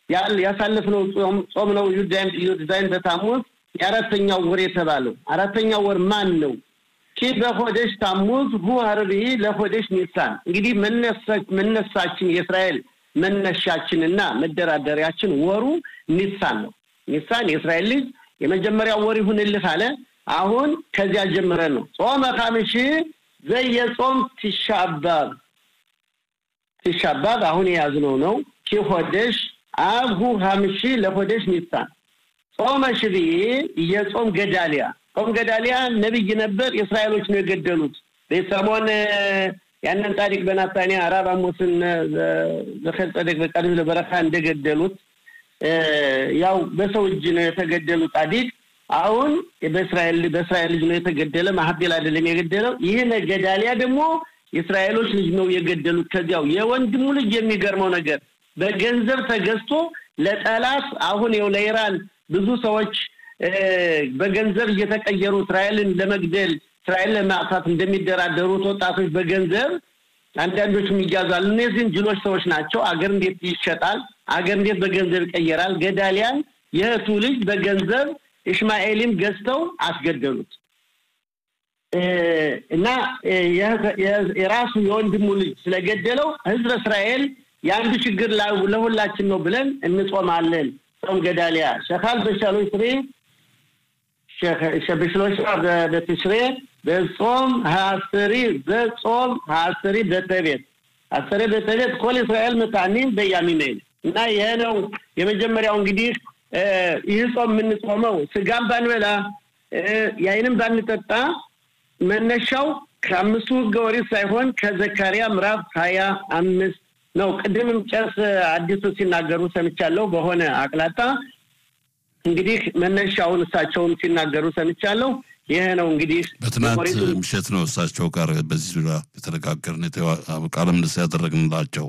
ያሳለፍነው ጾም ነው ዩዳይን በታሙዝ የአራተኛው ወር የተባለው አራተኛው ወር ማን ነው? ኪ በሆደሽ ታሙዝ ሁ ሀርቢ ለሆደሽ ኒሳን። እንግዲህ መነሳችን የእስራኤል መነሻችንና መደራደሪያችን ወሩ ኒሳን ነው። ኒሳን የእስራኤል ልጅ የመጀመሪያው ወር ይሁንልህ አለ። አሁን ከዚያ ጀምረን ነው ጾመ ኻምሺ ዘየጾም ቲሻባብ ቲሻባብ አሁን የያዝነው ነው። ኪ ሆደሽ አብ ሁ ኻምሺ ለሆደሽ ኒሳን ጾመ ሽብዬ የጾም ገዳሊያ ጾም ገዳሊያ ነቢይ ነበር። የእስራኤሎች ነው የገደሉት። ቤተሰሞን ያንን ጻድቅ በናታንያ አራብ አሞስን ዘኸል ጸደቅ በቃዲስ ለበረካ እንደገደሉት ያው በሰው እጅ ነው የተገደሉ ጻድቅ አሁን በእስራኤል በእስራኤል ልጅ ነው የተገደለ። ማሀቤል አይደለም የገደለው። ይህን ገዳሊያ ደግሞ የእስራኤሎች ልጅ ነው የገደሉት። ከዚያው የወንድሙ ልጅ የሚገርመው ነገር በገንዘብ ተገዝቶ ለጠላት አሁን ይኸው ለኢራን ብዙ ሰዎች በገንዘብ እየተቀየሩ እስራኤልን ለመግደል እስራኤል ለማጥፋት እንደሚደራደሩት ወጣቶች በገንዘብ አንዳንዶቹም ይያዛሉ። እነዚህም ጅሎች ሰዎች ናቸው። አገር እንዴት ይሸጣል? አገር እንዴት በገንዘብ ይቀየራል? ገዳሊያን የእህቱ ልጅ በገንዘብ ኢሽማኤልም ገዝተው አስገደሉት እና የራሱ የወንድሙ ልጅ ስለገደለው ህዝበ እስራኤል የአንዱ ችግር ለሁላችን ነው ብለን እንጾማለን። ጾም ገዳሊያ ሸካል በሻሎች ስሬ በሽሎሻ በትሽሬ በጾም ሀስሪ በጾም ሀስሪ በተቤት አስሬ በተቤት ኮል እስራኤል መታኒም በያሚሜል እና ይሄ ነው የመጀመሪያው እንግዲህ ይህ ጾም የምንጾመው ስጋም ባንበላ ያይንም ባንጠጣ መነሻው ከአምስቱ ህገ ኦሪት ሳይሆን ከዘካሪያ ምዕራፍ ሀያ አምስት ነው። ቅድምም ጨርስ አዲሱ ሲናገሩ ሰምቻለሁ በሆነ አቅላጣ እንግዲህ መነሻውን እሳቸውም ሲናገሩ ሰምቻለሁ። ይሄ ነው እንግዲህ በትናንት ምሽት ነው እሳቸው ጋር በዚህ ዙሪያ የተነጋገርን ቃለ ምልልስ ያደረግንላቸው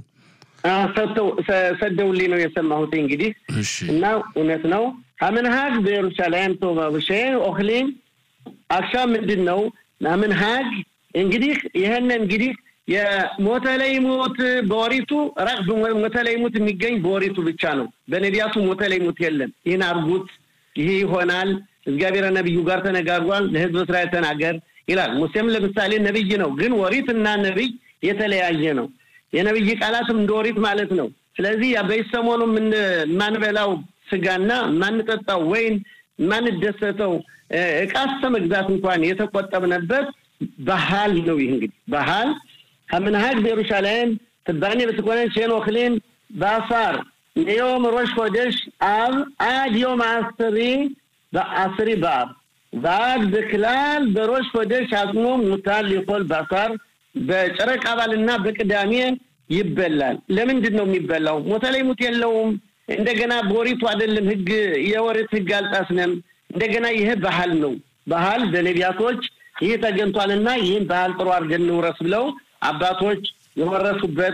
ሰደውልኝ ነው የሰማሁት። እንግዲህ እና እውነት ነው አምንሃግ በኢየሩሳሌም ቶባብሼ ኦክሊም አክሻ ምንድን ነው አምንሃግ እንግዲህ ይህን እንግዲህ የሞተ ላይ ሞት በወሪቱ ራቅ ሞተ ላይ ሞት የሚገኝ በወሪቱ ብቻ ነው። በነቢያቱ ሞተ ላይ ሞት የለም። ይህን አርጉት፣ ይህ ይሆናል፣ እግዚአብሔር ነቢዩ ጋር ተነጋግሯል፣ ለህዝብ እስራኤል ተናገር ይላል። ሙሴም ለምሳሌ ነቢይ ነው፣ ግን ወሪት እና ነቢይ የተለያየ ነው። የነቢይ ቃላትም እንደ ወሪት ማለት ነው። ስለዚህ በሰሞኑ የማንበላው ስጋና የማንጠጣው ወይን የማንደሰተው እቃ እስከ መግዛት እንኳን የተቆጠብነበት ባህል ነው። ይህ እንግዲህ ባህል ከምንሃግ በኢየሩሳሌም ትባኔ በትኮነን ሼን ኦክሊም በአሳር ሚዮም ሮሽ ሆደሽ አብ አድ ዮም አስሪ በአስሪ በአብ በአድ በክላል በሮሽ ሆደሽ አጽሞ ሙታል ሊኮል በአሳር በጨረቃ ባልና በቅዳሜ ይበላል። ለምንድን ነው የሚበላው? ሞተ ላይ ሙት የለውም። እንደገና በወሪቱ አይደለም ህግ የወሪት ህግ አልጣስንም። እንደገና ይህ ባህል ነው። ባህል በነቢያቶች ይህ ተገንቷልና ይህን ባህል ጥሩ አድርገን እንውረስ ብለው አባቶች የወረሱበት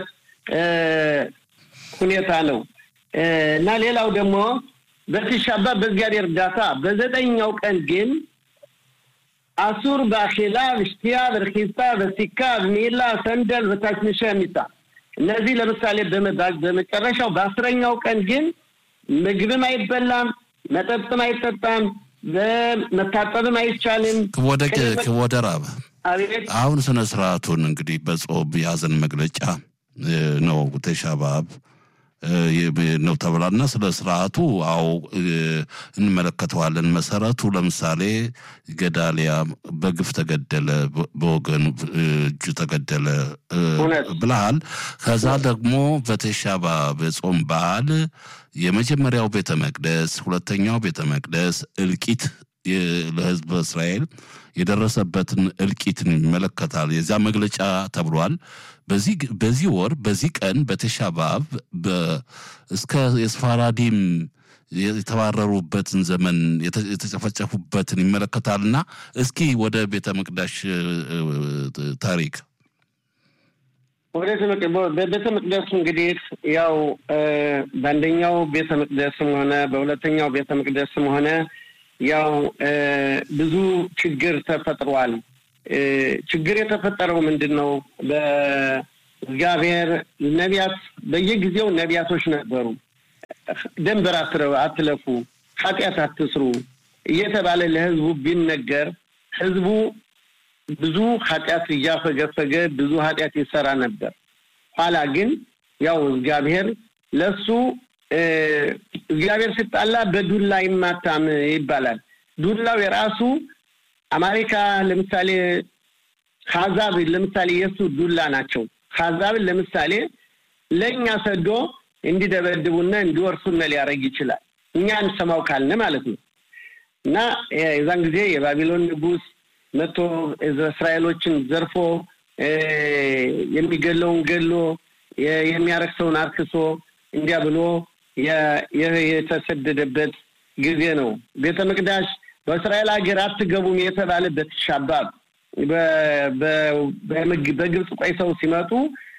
ሁኔታ ነው እና ሌላው ደግሞ በትሻባ በእግዚአብሔር እርዳታ በዘጠኛው ቀን ግን አሱር በአኼላ ብሽቲያ በርኪሳ በሲካ በሚላ ሰንደል በታችንሻ የሚታ እነዚህ ለምሳሌ በመጨረሻው በአስረኛው ቀን ግን ምግብም አይበላም፣ መጠጥም አይጠጣም፣ መታጠብም አይቻልም። ወደ ራብ አሁን ስነ ስርዓቱን እንግዲህ በጾም የሀዘን መግለጫ ነው ተሻባብ ነው ተብላና ስለ ስርዓቱ አዎ እንመለከተዋለን። መሰረቱ ለምሳሌ ገዳሊያ በግፍ ተገደለ፣ በወገን እጁ ተገደለ ብለሃል። ከዛ ደግሞ በተሻባ በጾም በዓል የመጀመሪያው ቤተ መቅደስ፣ ሁለተኛው ቤተ መቅደስ እልቂት ለህዝብ እስራኤል የደረሰበትን እልቂትን ይመለከታል። የዚያ መግለጫ ተብሏል። በዚህ ወር በዚህ ቀን በተሻባብ እስከ የስፋራዲም የተባረሩበትን ዘመን የተጨፈጨፉበትን ይመለከታልና እስኪ ወደ ቤተ መቅዳሽ ታሪክ ወደ በቤተ መቅደሱ እንግዲህ ያው በአንደኛው ቤተ መቅደስም ሆነ በሁለተኛው ቤተ መቅደስም ሆነ ያው ብዙ ችግር ተፈጥሯል። ችግር የተፈጠረው ምንድን ነው? በእግዚአብሔር ነቢያት በየጊዜው ነቢያቶች ነበሩ። ደንበር አትለፉ፣ ኃጢአት አትስሩ እየተባለ ለህዝቡ ቢነገር ህዝቡ ብዙ ኃጢአት እያፈገፈገ ብዙ ኃጢአት ይሰራ ነበር። ኋላ ግን ያው እግዚአብሔር ለሱ እግዚአብሔር ሲጣላ በዱላ ይማታም ይባላል። ዱላው የራሱ አሜሪካ ለምሳሌ ሀዛብ ለምሳሌ የእሱ ዱላ ናቸው። ሀዛብን ለምሳሌ ለእኛ ሰዶ እንዲደበድቡና እንዲወርሱነ ሊያደርግ ይችላል። እኛ እንሰማው ካልን ማለት ነው። እና የዛን ጊዜ የባቢሎን ንጉሥ መጥቶ እስራኤሎችን ዘርፎ የሚገለውን ገሎ የሚያረክሰውን አርክሶ እንዲያ ብሎ የተሰደደበት ጊዜ ነው። ቤተ መቅዳሽ በእስራኤል ሀገር አትገቡም የተባለበት ሻባብ በግብፅ ቆይተው ሲመጡ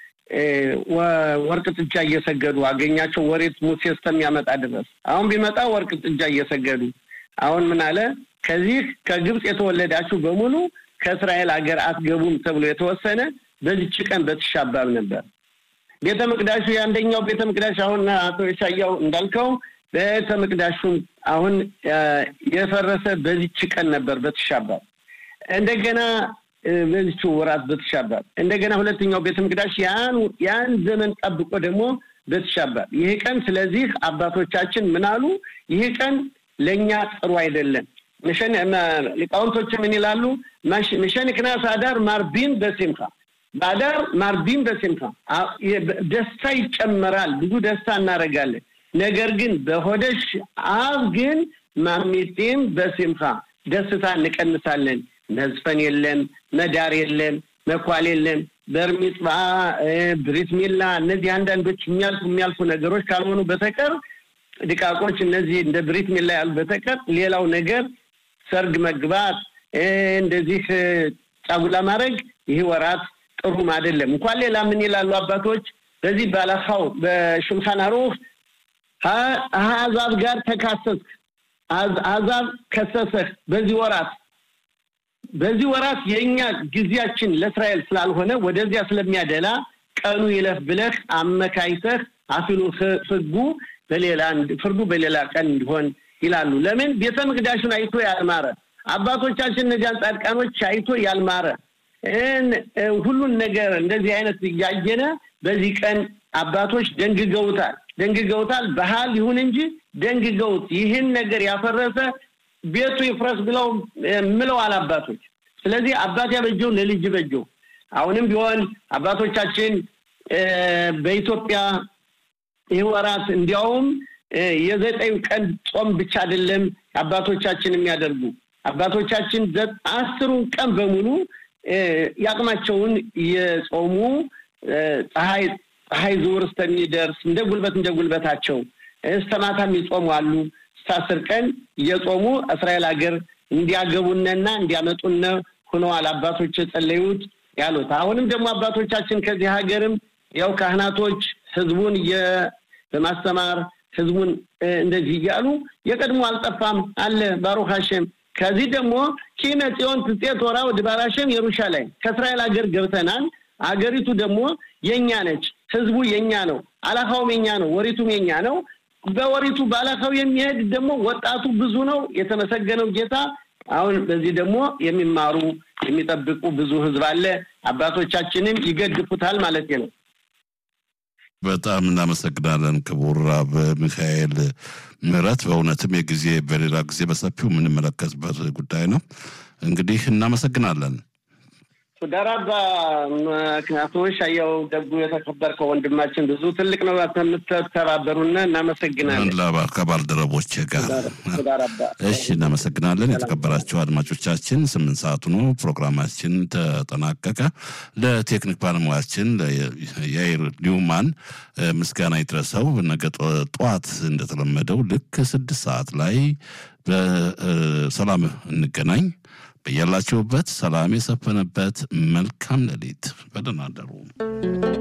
ወርቅ ጥጃ እየሰገዱ አገኛቸው። ወሬት ሙሴ እስከሚያመጣ ድረስ አሁን ቢመጣ ወርቅ ጥጃ እየሰገዱ አሁን ምን አለ? ከዚህ ከግብፅ የተወለዳችሁ በሙሉ ከእስራኤል ሀገር አትገቡም ተብሎ የተወሰነ በዚች ቀን በትሻባብ ነበር። ቤተ መቅዳሹ የአንደኛው ቤተ መቅዳሽ አሁን አቶ የሻያው እንዳልከው ቤተ መቅዳሹም አሁን የፈረሰ በዚች ቀን ነበር በትሻባብ እንደገና በዚች ወራት በትሻባብ እንደገና ሁለተኛው ቤተ መቅዳሽ ያን ያን ዘመን ጠብቆ ደግሞ በትሻባብ ይህ ቀን ስለዚህ አባቶቻችን ምን አሉ? ይህ ቀን ለእኛ ጥሩ አይደለም። ሊቃውንቶች ምን ይላሉ? ምሸን ክናስ አዳር ማርቢን በሲምካ በአዳር ማርቢን በሲምካ ደስታ ይጨመራል፣ ብዙ ደስታ እናደርጋለን። ነገር ግን በሆደሽ አብ ግን ማሚጢን በሲምካ ደስታ እንቀንሳለን። መዝፈን የለም፣ መዳር የለም፣ መኳል የለም፣ በርሚጽባ ብሪት ሚላ እነዚህ አንዳንዶች የሚያልፉ የሚያልፉ ነገሮች ካልሆኑ በተቀር ድቃቆች እነዚህ እንደ ብሪት ሚላ ያሉ በተቀር ሌላው ነገር ሰርግ መግባት እንደዚህ ጫጉላ ማድረግ ይህ ወራት ጥሩም አይደለም። እንኳን ሌላ ምን ይላሉ አባቶች በዚህ ባላኻው በሹልኻን አሩኽ አሕዛብ ጋር ተካሰስክ፣ አሕዛብ ከሰሰህ በዚህ ወራት በዚህ ወራት የእኛ ጊዜያችን ለእስራኤል ስላልሆነ ወደዚያ ስለሚያደላ ቀኑ ይለፍ ብለህ አመካይተህ አፊሉ ህጉ በሌላ ፍርዱ በሌላ ቀን እንዲሆን ይላሉ። ለምን ቤተ መቅዳሹን አይቶ ያልማረ አባቶቻችን እነዚያን ጻድቃኖች አይቶ ያልማረ ሁሉን ነገር እንደዚህ አይነት እያየነ በዚህ ቀን አባቶች ደንግገውታል ደንግገውታል። ባህል ይሁን እንጂ ደንግገውት ይህን ነገር ያፈረሰ ቤቱ ይፍረስ ብለው ምለዋል አባቶች። ስለዚህ አባት ያበጀው ለልጅ በጀው። አሁንም ቢሆን አባቶቻችን በኢትዮጵያ ይህ ወራት እንዲያውም የዘጠኝ ቀን ጾም ብቻ አይደለም አባቶቻችን የሚያደርጉ አባቶቻችን አስሩን ቀን በሙሉ የአቅማቸውን የጾሙ ፀሐይ ፀሐይ ዝውር እስከሚደርስ እንደ ጉልበት እንደ ጉልበታቸው እስከ ማታም ይጾሙ አሉ። እስከ አስር ቀን እየጾሙ እስራኤል ሀገር እንዲያገቡነና እንዲያመጡነ ሆነዋል አባቶች የጸለዩት ያሉት። አሁንም ደግሞ አባቶቻችን ከዚህ ሀገርም ያው ካህናቶች ህዝቡን በማስተማር ህዝቡን እንደዚህ እያሉ የቀድሞ አልጠፋም አለ ባሩክ ሀሸም። ከዚህ ደግሞ ኪነ ጽዮን ትጼ ቶራ ወደ ባራሸም የሩሻላይም ከእስራኤል ሀገር ገብተናል። አገሪቱ ደግሞ የኛ ነች። ህዝቡ የኛ ነው። አላካውም የኛ ነው። ወሪቱም የኛ ነው። በወሪቱ ባላካው የሚሄድ ደግሞ ወጣቱ ብዙ ነው። የተመሰገነው ጌታ። አሁን በዚህ ደግሞ የሚማሩ የሚጠብቁ ብዙ ህዝብ አለ። አባቶቻችንም ይገድፉታል ማለት ነው። በጣም እናመሰግናለን ክቡር አብ ሚካኤል ምህረት። በእውነትም የጊዜ በሌላ ጊዜ በሰፊው የምንመለከትበት ጉዳይ ነው። እንግዲህ እናመሰግናለን። ሱዳራባ ምክንያቶች አየው ደጉ የተከበርከው ወንድማችን ብዙ ትልቅ ነው የምትተባበሩና እናመሰግናለን። ከባልደረቦች ጋር እሺ፣ እናመሰግናለን። የተከበራቸው አድማጮቻችን ስምንት ሰዓቱ ነው ፕሮግራማችን ተጠናቀቀ። ለቴክኒክ ባለሙያችን የአይር ኒውማን ምስጋና ይድረሰው። ነገ ጠዋት እንደተለመደው ልክ ስድስት ሰዓት ላይ በሰላም እንገናኝ። በያላችሁበት ሰላም የሰፈነበት መልካም ሌሊት። በደህና አደሩ።